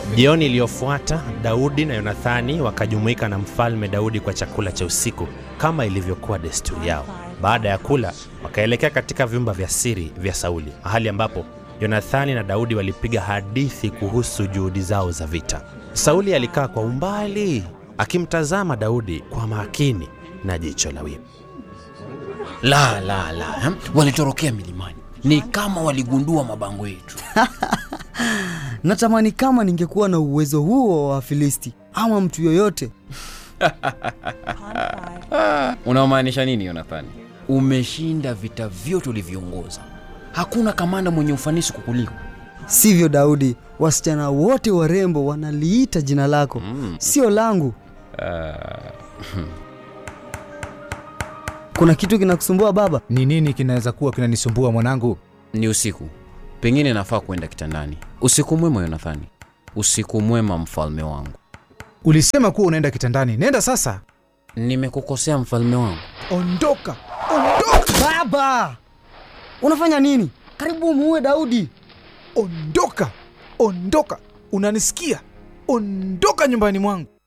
Jioni iliyofuata Daudi na Yonathani wakajumuika na mfalme Daudi kwa chakula cha usiku kama ilivyokuwa desturi yao. Baada ya kula, wakaelekea katika vyumba vya siri vya Sauli, mahali ambapo Yonathani na Daudi walipiga hadithi kuhusu juhudi zao za vita. Sauli alikaa kwa umbali akimtazama Daudi kwa makini na jicho la wivu. La, la, la, hmm? Walitorokea milimani, ni kama waligundua mabango yetu. Natamani kama ningekuwa na uwezo huo wa Wafilisti ama mtu yoyote. Unaomaanisha nini Yonathani? Umeshinda vita vyote ulivyoongoza, hakuna kamanda mwenye ufanisi kukuliko. Sivyo Daudi, wasichana wote warembo wanaliita jina lako, sio langu. Kuna kitu kinakusumbua baba? Ni nini kinaweza kuwa kinanisumbua mwanangu? Ni usiku, pengine nafaa kwenda kitandani. Usiku mwema Yonathani, usiku mwema mfalme wangu. Ulisema kuwa unaenda kitandani, nenda sasa. Nimekukosea mfalme wangu? Ondoka, ondoka, Baba, unafanya nini? Karibu muue Daudi. ondoka, ondoka! Unanisikia? Ondoka nyumbani mwangu.